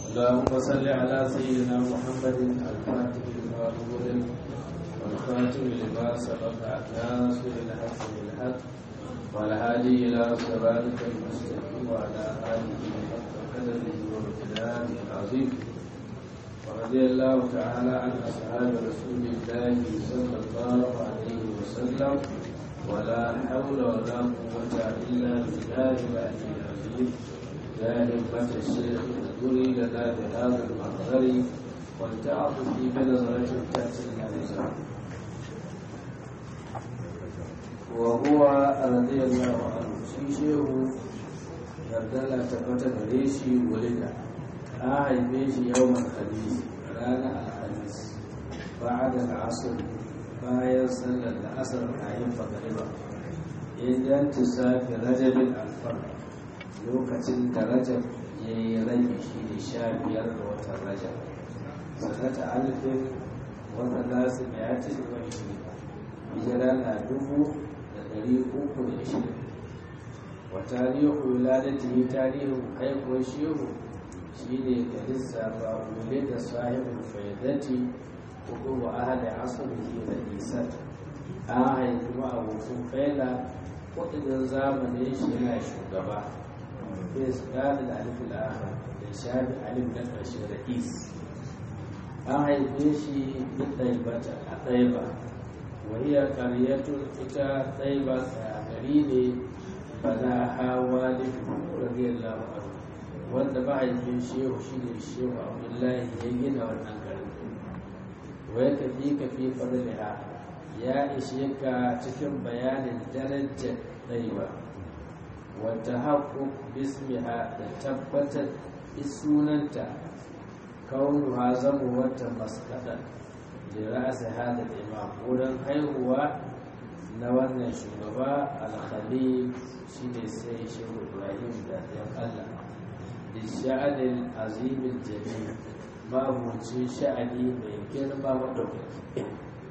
اللهم صل على سيدنا محمد الفاتح لما أغلق والخاتم لما سبق ناصر الحق بالحق والهادي إلى صراطك المستقيم وعلى آله حق قدره وامتداده العظيم ورضي الله تعالى عن أصحاب رسول الله صلى الله عليه وسلم ولا حول ولا قوة إلا بالله العلي العظيم يا همة الشيخ اذكري لنا بهذا المحضر ولتعطف بنظرة تأتي النظام وهو رضي الله عنه shi shehu yardala tabbata gare shi wulida an haife shi yawan khamis ranar alhamis ba'ad al'asr bayan sallar da asar kayan fagariba idan tisafi rajabin alfar lokacin da rajab ya yi rabi shi ne sha biyar da watan rajab sanata alfin wata nasu mai ya ce wa shi hijira na dubu da ɗari uku da ishirin wa tarihu wuladatihi tarihin haihuwar shehu shi ne ga lissafa wule da sahibin faidati hudu wa ahali asalihi da isar an haifi ma'abokin faila kudin zamanin shi yana shugaba bai su gada da alif al'ahar da shafi alif na ƙarshe da is an haife shi duk ɗaibata a ɗaiba wahiyar ƙaryatun ita ɗaiba a gari ne bana hawa da radiyallahu anhu wanda mahaifin shehu shi ne shehu abdullahi ya gina wannan garin wai ka fi ka fi fadliha ya ishe ka cikin bayanin darajar ɗaiba wata haƙu bismiha da tabbatar sunanta kaunuha zama wata maskaɗa da ra'asa hada imam wurin haihuwa na wannan shugaba alkhalil shi ne sai shehu ibrahim da yan allah da sha'anin azimin jami mabucin sha'ani mai girma maɗaukaki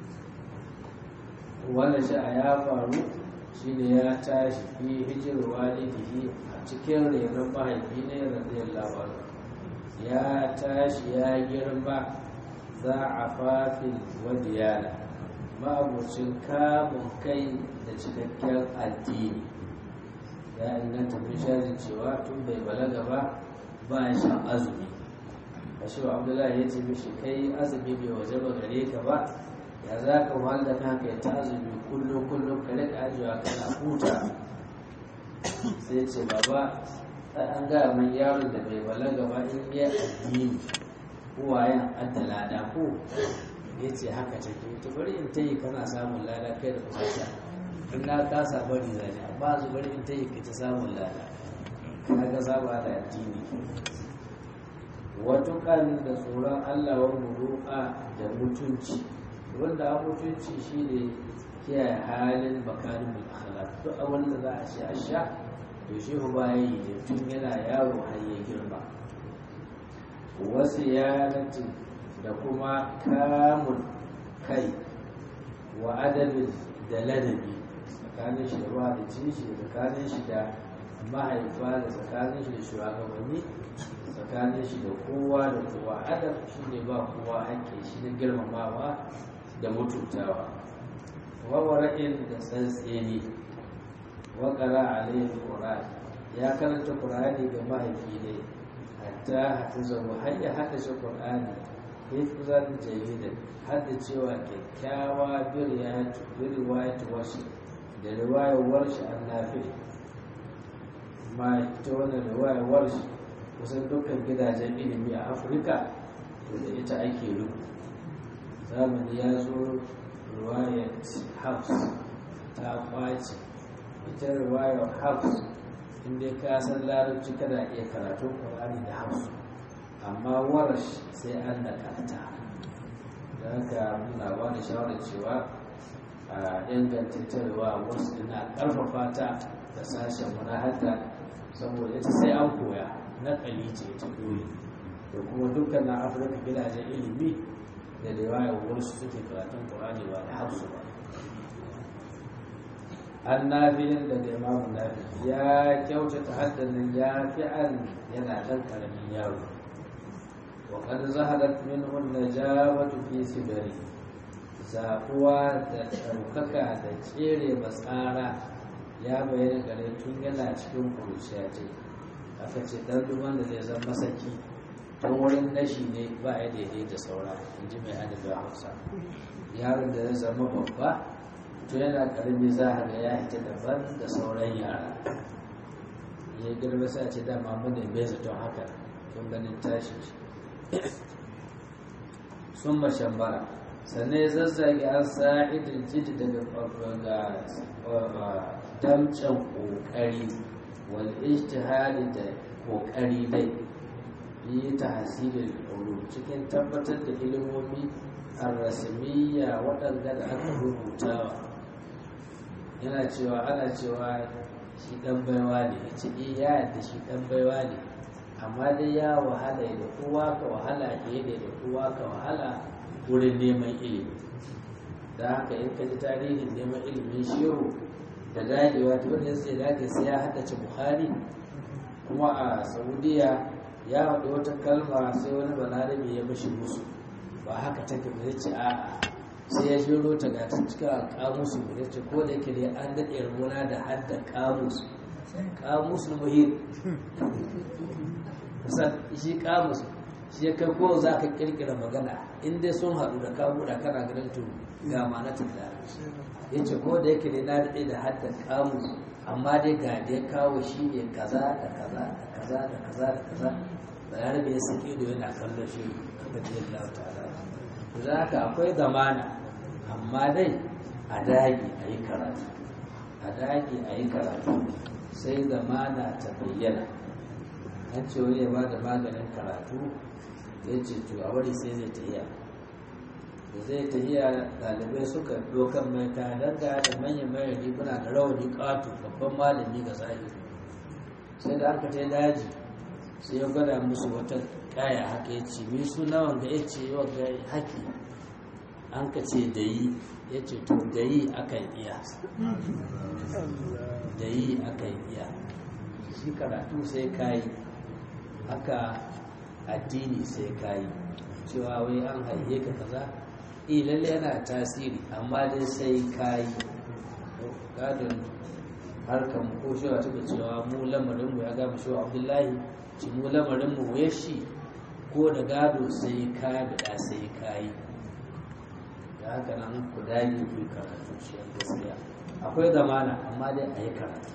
wannan sha'a ya faru shi ne ya tashi fi hijirar walidihi a cikin renon mahaifi ne radiyallahu anhu ya tashi ya girma za a fafin wadiyana ma'abucin kamun kai da cikakken addini ya inganta bishari cewa tun bai balaga ba ba ya shan azumi a shi wa abdullahi ya ce mishi kai azumi bai waje ba gare ka ba ya za ka wahala kanka ya ta azumi kullum kullum ka rika ajiyewa kana huta sai ce baba an gaya man yaron da bai balaga ba in yi addini uwayen adda lada ko ya ce haka take to bari in ta yi kana samun lada kai da kusa in na kasa bari zane amma su bari in ta yi ka ta samun lada ka ga saba da addini watukan da tsoron allah wa muru'a da mutunci wanda a mutunci shine kiyaye halin bakarin akhlaq duk abin da za a ce a sha to shi ba yi ne tun yana yaro har ya girma wasu yanatin da kuma kamun kai wa adabin da ladabi tsakanin shi da ruwa da cishi da tsakanin shi da mahaifa da tsakanin shi da shugabanni tsakanin shi da kowa da kowa adab shi ne ba kowa haƙƙi shi na girmamawa da mutuntawa wawara'in da tsantseni waƙara alayhi ƙura'ani ya karanta ƙura'ani ga mahaifi ne hatta hafizahu har ya haɗa shi ƙur'ani hifzan jayidan hadda cewa kyakkyawa bi riwayat washi da riwayar warshi an nafi ma ita wannan riwayar warshi kusan dukkan gidajen ilimi a afirka to da ita ake rubu zamani ya zo riwayar hafs ta kwace ita riwayar hafs inda ka san larabci kana iya karatun ƙwararri da hafsu amma warash sai an da karta da haka muna ba da shawarar cewa a ingantattarwa wasu ina ƙarfafa ta da sashen munahata saboda ita sai an koya na ce ta dole da kuma dukkan na afirka gidajen ilimi da da yawa wasu suke karatun ƙwararri ba da hafsu ba an nafiyin da da imamu nafi ya kyautata haddanin ya fi an yana ɗan ƙaramin yaro وقد ظهرت منه النجابة في سبره zaɓuwa da ɗaukaka da tsere matsara ya bayyana gare tun yana cikin kuruciya ce aka ce ɗan duban da zai zama masaki don wurin nashi ne ba ya daidai da saura in ji mai adabin hausa yaron da zai zama babba to yana ƙarami za a ga ya hita daban da sauran yara ya girma sai ce dama mu ne bai zaton haka tun ganin tashi sun mashambara sannan ya zazzage an sa'idin jidi daga damcen ƙoƙari wal ijtihadi da ƙoƙari dai yi ta hasirin ulum cikin tabbatar da ilimomi ar-rasmiyya waɗanda da aka rubutawa yana cewa ana cewa shi ɗan baiwa ne ya ce ya yadda shi ɗan baiwa ne amma dai ya wahala da kowa ka wahala fiye da kowa ka wahala wurin neman ilimi da haka in ka ji tarihin neman ilimin shehu da dagewa ta wanda sai dage sai ya haddace buhari kuma a saudiya ya haɗu wata kalma sai wani balarabe ya mashi musu ba haka take ba zai ce a'a sai ya jiro ta ga cikin kamusu ya ce ko da yake dai an daɗe rubuna da hadda kamus kamus muhim kusan shi kamus shi ya kai ko za ka kirkira magana in dai sun haɗu da ka buɗa kana ganin to ga ma'ana ta da ya ce ko da yake dai na daɗe da hadda kamus amma dai ga da ya kawo shi ne kaza da kaza da kaza da kaza da kaza bayarabe ya saki ido yana kallon shi radiyallahu ta'ala da haka akwai zamana amma dai a dage a yi karatu a dage a yi karatu sai zamana ta bayyana an ce wani ya ba da maganin karatu ya ce to a wani sai zai tahiya da zai tahiya ɗalibai suka dokan mai kayan da da manyan manyan riguna da rawani ƙato babban malami ga zahiri sai da aka ta daji sai ya gwada musu wata kaya haka ya ce mi suna wanda ya ce wanda haki an ka ce da yi ya ce to da yi akan iya da yi akan iya shi karatu sai kayi haka addini sai kayi cewa wai an haihe ka kaza eh lalle yana tasiri amma dai sai kayi gadon harkar mu ko shewa take cewa mu lamarin mu ya gama shewa abdullahi ci mu lamarin mu ya shi ko da gado sai ka bida sai kayi da haka nan ku dage ku karatu shi gaskiya akwai zamana amma dai a yi karatu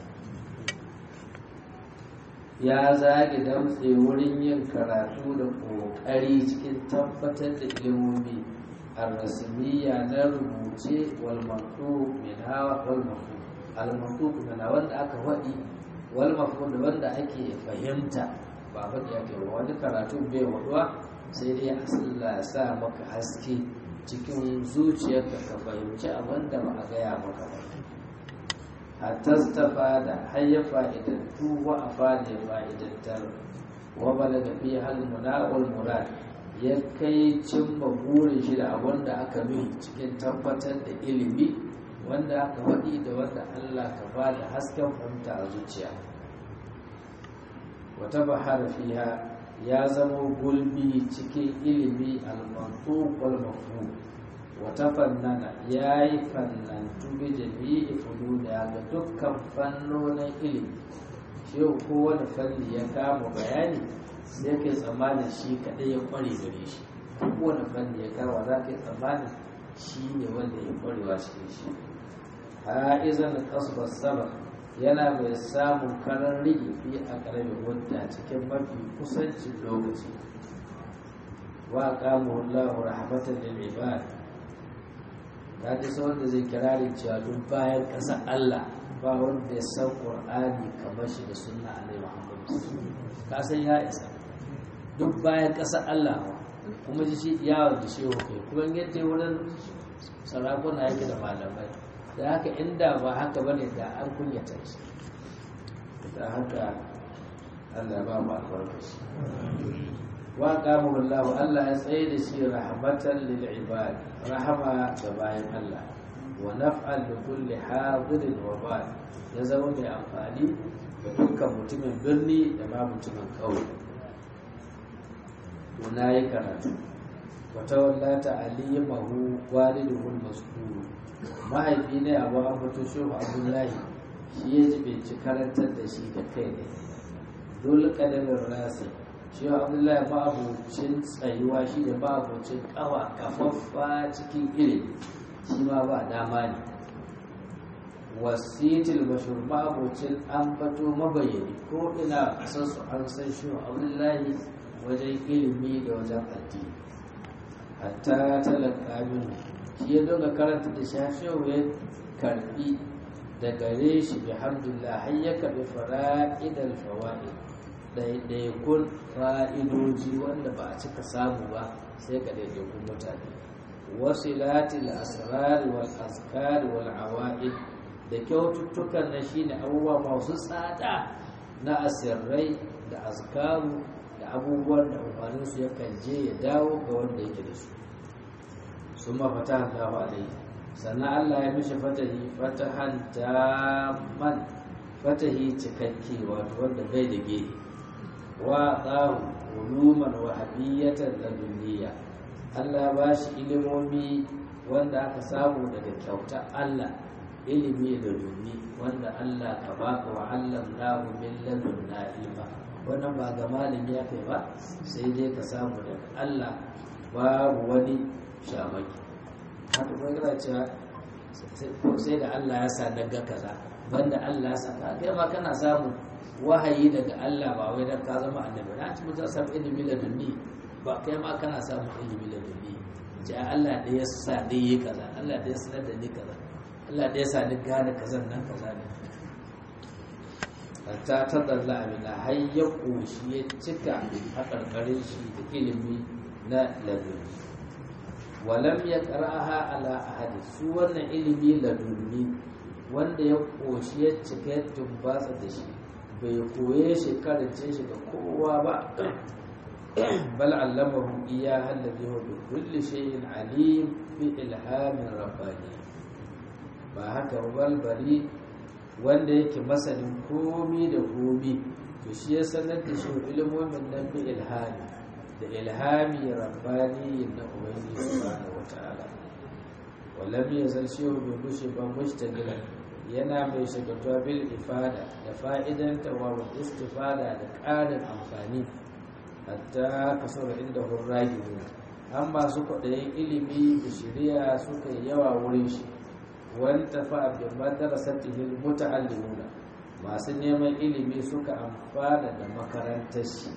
ya zage damtse wurin yin karatu da ƙoƙari cikin tabbatar da ilimomi ar-rasmiyya na rubuce wal maqtu min hawa wal maqtu al maqtu na wanda aka faɗi wal maqtu da wanda ake fahimta ba faɗi ake ba wani karatu bai waduwa sai dai Allah ya sa maka haske cikin zuciyarka ka fahimci abin da ba a gaya maka ba hatta stafa da har ya fa'idantu wa a fada ya fa'idantar wa balaga fi hal muna'ul murad ya kai cimma burin shi da abin da aka nuhi cikin tabbatar da ilimi wanda aka faɗi da wanda Allah ka ba da hasken fahimta a zuciya wata bahara fiha ya zama gulbi cikin ilimi al-mantuq wal mafhum wata fannana ya yi fannantu bi jami'i fuluna ga dukkan fannonin ilimi shi kowane fanni ya kama bayani sai kai tsammanin shi kaɗai ya ƙware gare shi kowane fanni ya kama za ka yi tsammanin shi ne wanda ya ƙwarewa cikin shi ha'izan kasbar saba yana mai samun karar rigi fi a ƙaramin wadda cikin mafi kusancin lokaci wa kama wallahu rahmatan lil ibad ta ji wanda zai kirarin cewa duk bayan ƙasa Allah ba wanda ya san Qur'ani kamar shi da sunna Annabi Muhammad ka san ya isa duk bayan ƙasa Allah kuma ji shi yawon da shehu kai kuma yadda wurin sarakuna yake da malamai da haka inda ba haka bane da an kunyata shi da haka Allah ba mu albarkaci wa qamahu Allah Allah ya tsaye da shi rahmatan lil ibad rahama ga bayan Allah wa naf'al li kulli hadirin wa bad ya zama mai amfani ga dukkan mutumin birni da ma mutumin ƙauye to na yi karatu wata wallata alimahu walidul maskuru mahaifi ne abu an fito shehu abdullahi shi ya ji binci karantar da shi da kai ne dole kadamin rasi shehu abdullahi ma'abucin tsayuwa shi da ma'abucin kawa kafaffa cikin ilimi shi ma ba dama ne wasitil bashir ma'abucin an fato mabayani ko ina san su an san shehu abdullahi wajen ilimi da wajen addini hatta talaka minhu shi ya dinga karanta da shashewa ya karbi da gare shi bi hamdulillah har ya karbi fara'idal fawaid ɗaiɗaikun fa'idoji wanda ba a cika samu ba sai ga ɗaiɗaikun mutane wasilatil asrar wal azkar wal awaid da kyaututtukan na shine abubuwa masu tsada na asirrai da azkaru da abubuwan da amfaninsu yakan je ya dawo ga wanda yake da su sun mafata Allahu alaihi sannan Allah ya mishi fatahi fatahan daman fatahi cikakke wato wanda bai da gehe wa tsahu uluman wa habiyatan ladunniya Allah ba shi ilimomi wanda aka samu daga kyauta Allah ilimi da dunni wanda Allah ka baka wa Allah lahu min ladunna ilma wannan ba ga malami ya kai ba sai dai ka samu daga Allah babu wani shamaki haka kuma yana cewa sai da Allah ya sa daga kaza banda Allah ya sa ka kai ma kana samu wahayi daga Allah ba wai dan ka zama annabi na ci mutum samu ilimi da dunni ba kai ma kana samu ilimi da dunni ce Allah da ya sa dai yi kaza Allah da ya sanar da ni kaza Allah da ya sa ni gane kazan nan kaza ne ta tadalla amina har ya ƙoshi ya cika a ƙarƙarin shi da ilimi na laduni walam ya ƙara'aha ala ahadi su wannan ilimi laduni wanda ya ƙoshi ya cika ya tumbatsa da shi bai koye shi karance shi ga kowa ba bal allamahu iya hallabi wa bi kulli shay'in alim bi ilhamin rabbani ba haka balbari wanda yake masanin komi da komi to shi ya sanar da shi ilimomin nan bi ilhami da ilhami rabbani na ubangiji subhanahu wataala walam yazal shehu bi gushi ba mushtagilan yana mai shagatuwa bil ifada da fa'idan wa istifada da ƙarin amfani hatta kasar inda hurragi an masu kwaɗayin ilimi da shari'a suka yi yawa wurin shi wanta fa bi madrasatihi muta'allimuna masu neman ilimi suka amfana da makarantar shi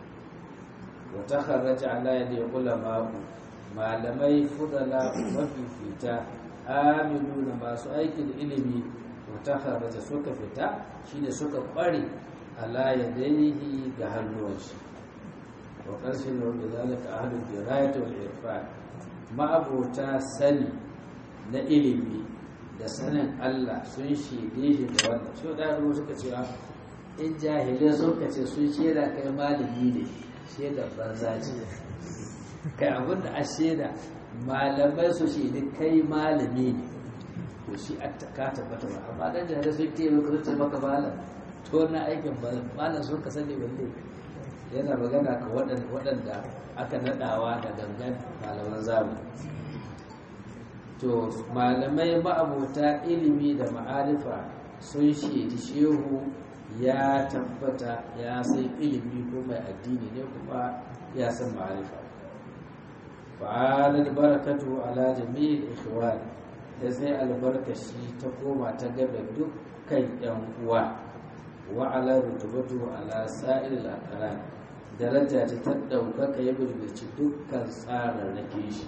wa takharraja ala yadi ulama malamai fudala mafifita amiluna masu aikin ilimi wa takharraja suka fita shine suka kware ala yadayhi ga hannuwan shi wa qarshin da zalika ahlul dirayat wal irfan ma'abota sani na ilimi da sanin Allah sun shaide shi da wannan so da ruwa suka ce in jahilai suka ce sun shaida kai malami ne shaida banza ce kai abin da a shaida malamai su shaidi kai malami ne to shi a ka tabbata ba amma dan jahilai sun ke maka sun maka malam to na aikin malam sun ka sani balle yana magana ka waɗanda aka naɗawa da gangan malaman zamani to malamai ma'abota ilimi da ma'arifa sun shaidi shehu ya tabbata ya san ilimi ko mai addini ne kuma ya san ma'arifa fa'alar barakatu ala jami'il ikhwan da sai albarkashi ta koma ta gaba dukkan yan uwa wa ala rutubatu ala sa'il al daraja ta ɗaukaka ya birbirci dukkan tsararrake shi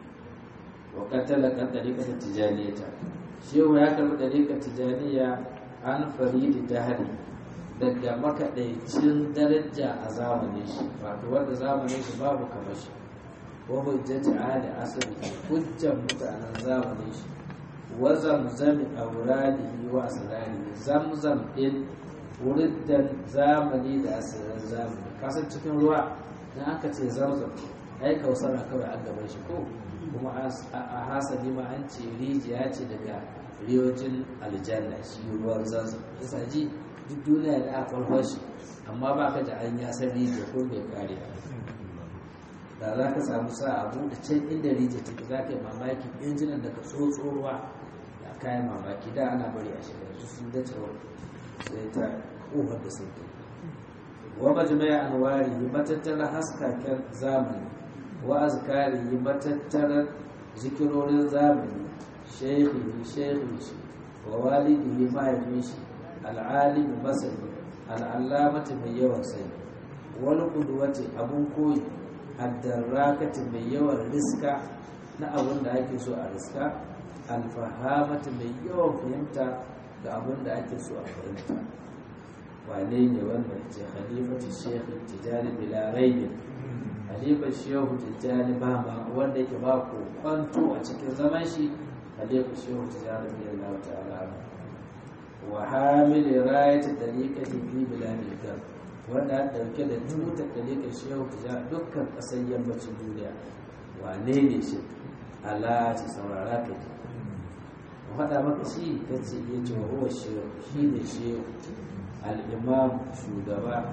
wa katala kan dariƙar tijaniyata shehu ya karɓi dariƙar tijaniya an faridi dahari daga makaɗaicin daraja a zamanin shi wato wanda zamanin shi babu kamar shi wa hujjati ahli asali hujjan mutanen zamanin shi wa zamzami auradihi wa asrarihi zamzam din wuriddan zamani da asirin zamani kasan cikin ruwa dan aka ce zamzam ai kausara kawai an gaban shi ko kuma a hasali ma an ce rijiya ce daga riyojin aljanna shi ruwan zanzan yasa ji duk duniya da aka kwalfa shi amma ba ka da an ya san rijiya ko bai kare da za ka samu sa abu da can inda rije take za ka yi mamaki injinan da ka tsotso ruwa da kayan mamaki da ana bari a shiga su sun dace wa sai ta ƙofar da sun ke wa majmai anwari yi matattarar haskaken zamani wa azkari yi matattarar zikirorin zamani shekhi shekhi shi wa walidihi mahaifin shi al'alimu masani al'allamati mai yawan sani wani kuduwati abun koyi addarrakati mai yawan riska na abin da ake so a riska alfahamati mai yawan fahimta ga abin da ake so a fahimta wane ne wanda ce halifati shekhu tijjani bila raini halifar shehu tijjani ba ma wanda yake ba ku kwanto a cikin zaman shi halifar shehu tijjani bila ta'ala wa hamili rayat dariqati fi biladil gam wanda ya dauke da tutar dariqar shehu ta dukkan kasar yammacin duniya wane ne shi ala ta saurara ka ji ku faɗa maka shi ta ce ya ce wa huwa shehu shi ne shehu al-imam shugaba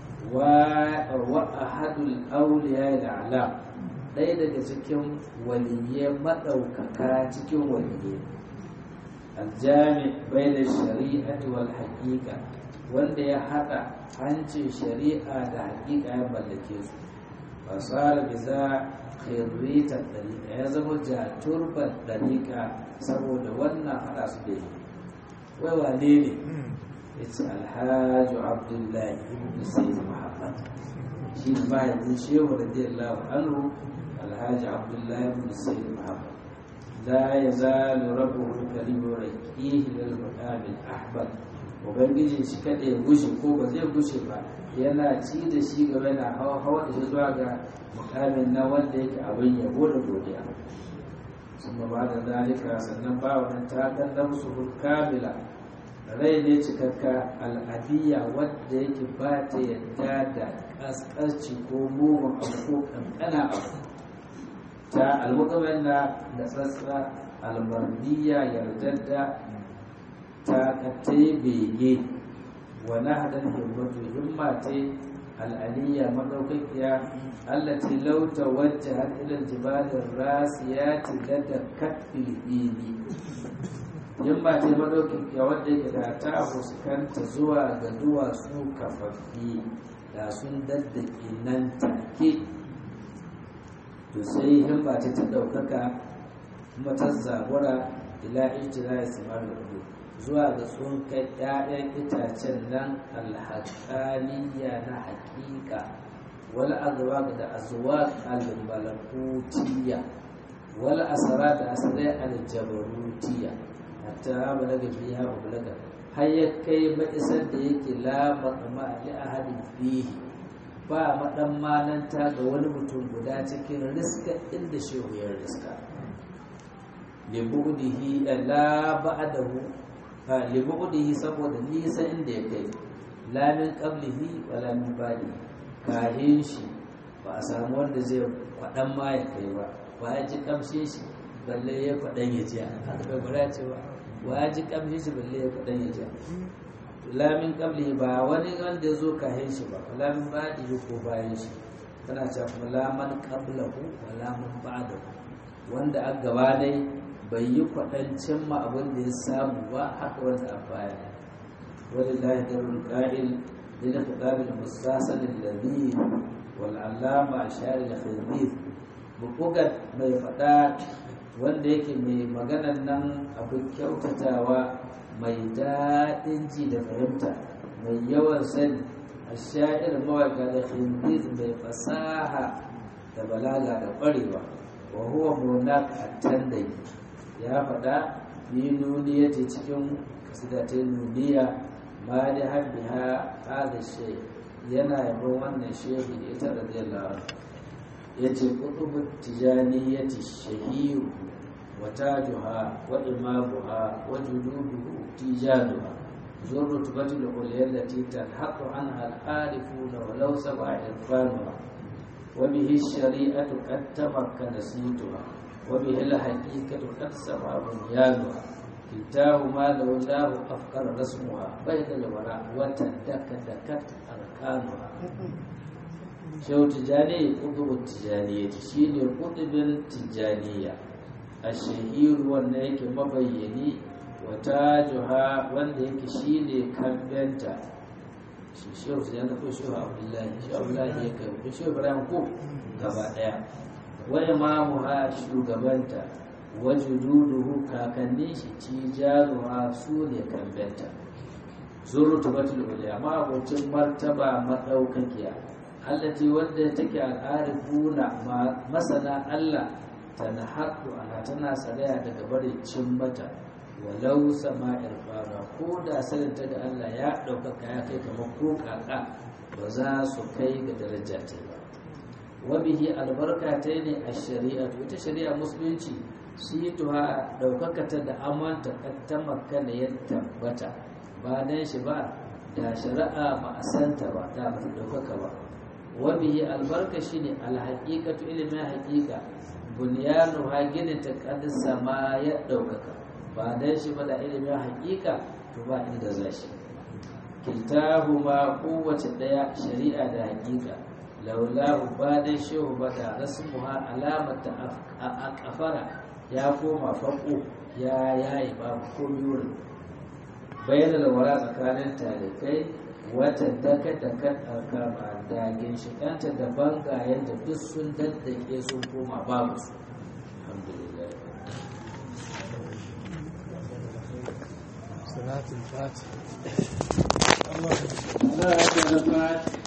wa ahadul awliya al-alam ɗaya daga cikin waliyyai maɗaukaka cikin waliyyai aljami bai da shari'ati wal haƙiƙa wanda ya haɗa hancin shari'a da haƙiƙa ya mallake su fasara bi za khirritar ɗariƙa ya zama jaturban ɗariƙa saboda wannan haɗa su da yi wai wane ne ya ce alhaji abdullahi ibn sayyid muhammad shi ne mahaifin shehu radiyallahu anhu alhaji abdullahi ibn sayyid muhammad لا يزال ربه الكريم يرقيه للمقام الأحمد ubangiji shi kada ya gushe ko ba zai gushe ba yana ci da shi gaba yana hawa hawa da shi zuwa ga mukamin na wanda yake abin yabo da godiya sun ba da zalika sannan ba wannan ta kallon su kamila rai ne cikakka al'adiyya wadda yake ba ta yadda da kaskarci ko mugun abu ko kankana abu ta almukamin na da tsatsa almardiya yardadda ta katte bege wa nahdan himmatu himma ce al'aliyya madaukakiya allati law tawajjahat ila jibalin rasiyati lada katbil ili himma ce madaukakiya wadda yake da ta fuskanta zuwa ga duwatsu kafaffi da sun daddake nan take to sai himma ce ta ɗaukaka kuma ta zabura ila ijira ya samar da hudu zuwa ga sun kai ‘ya'yan itacen nan alhaƙaniya na haƙiƙa wal azwaq da azwaq al-malakutiyya wal asara da asarai al-jabarutiyya hatta balaga fiha wa balaga har ya kai ma'isar da yake la maqma li ahadin fihi ba maɗan mananta ga wani mutum guda cikin riska inda shehu ya riska libu'dihi la ba'dahu fa libu'dihi saboda nisa inda ya kai la min qablihi wa la min ba'di kahin shi ba a samu wanda zai kwaɗan ma ya kai ba ba ya ji kamshin shi balle ya kwaɗan ya ji aka bai gura cewa wa ya ji kamshin shi balle ya kwaɗan ya ji lamin kabli ba wani wanda ya zo kahin shi ba lamin ba'di ko bayan shi tana cewa kuma laman qablahu wa laman ba'dahu wanda a gaba dai bai yi kwaɗan cimma abin da ya samu ba haka wanda a baya wani lahi darul qa'il lil khitab al mustasan alladhi wal allama ashari al khidmith bukugat mai faɗa wanda yake mai maganan nan abin kyautatawa mai daɗin ji da fahimta mai yawan sani a sha'ir mawaka da khindid mai fasaha da balaga da ƙwarewa wa huwa munak attandai ya faɗa ni nuniya ce cikin kasidatai nuniya ma da habbiha hada shay yana yabon wannan shehu da ita radiyallahu anhu yace kutubu tijaniyati shahiru وتاجها وإمامها وجنوبه تيجانها ذو الرتبة العليا التي تلحق عنها الحالفون ولو سبع إرفانها وبه الشريعة قد تمكن سيتها وبه الحقيقة قد سمع بنيانها كلتاهما لولاه أفكر رسمها بين الوراء وتدكدكت أركانها shehu tijjani ƙudubin tijjaniya shi ne ƙudubin tijjaniya a shahiru wanda yake mabayyani wata juha wanda yake shi ne kambenta shi shehu tijjani ko shehu abdullahi shehu abdullahi ya kai shehu ibrahim ko gaba ɗaya wa imamuha shugabanta wa jududuhu kakannin shi tijaruha su ne kambenta zurrutubatul uliya ma abocin martaba madaukakiya allati wanda take al'arifuna masana Allah tana haɗu ana tana sadaya daga barin cin mata walau sama'ir fara ko da sanin ta ga Allah ya ɗaukaka ya kai kamar ko kaka ba za su kai ga daraja ta ba wabihi albarka ta ne a shari'a ita shari'a musulunci shi tuha ɗaukaka ta da amanta ta makana ya tabbata ba dan shi ba da shari'a ba a santa ba da ba ta ɗaukaka ba wabihi albarka shi ne alhaƙiƙatu ilimin haƙiƙa bunyanu ha ginin ta ƙadisa ma ya ɗaukaka ba dan shi ba da ilimin haƙiƙa to ba inda za shi kiltahu ma kowace ɗaya shari'a da haƙiƙa laulahu ba dan shehu ba da rasmuha alamata a kafara ya koma faƙo ya yayi babu komi wurin bayyana da wara tsakanin talikai wata daka da kan alkama da ginshikanta da bangayen da duk sun daddake sun koma babu su alhamdulillah salatul fatiha Allah ya